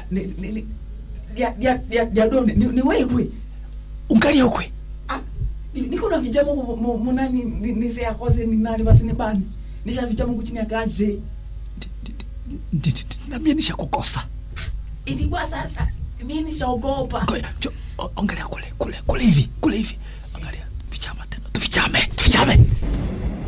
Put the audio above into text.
ni ni ni ya ya ya ya done ni, ni wewe ungalia ukwe ah ni- niko na vijamo mu- mu- munani ni- nise yakose ni nani basi ni bani nisha vijamo kuchini akaje nambia nishakukosa ilikuwa sasa mimi nishaogopa Ngoja, jo, o- angalia kule kule kule hivi kule hivi angalia vichama tena tuvichame tuvichame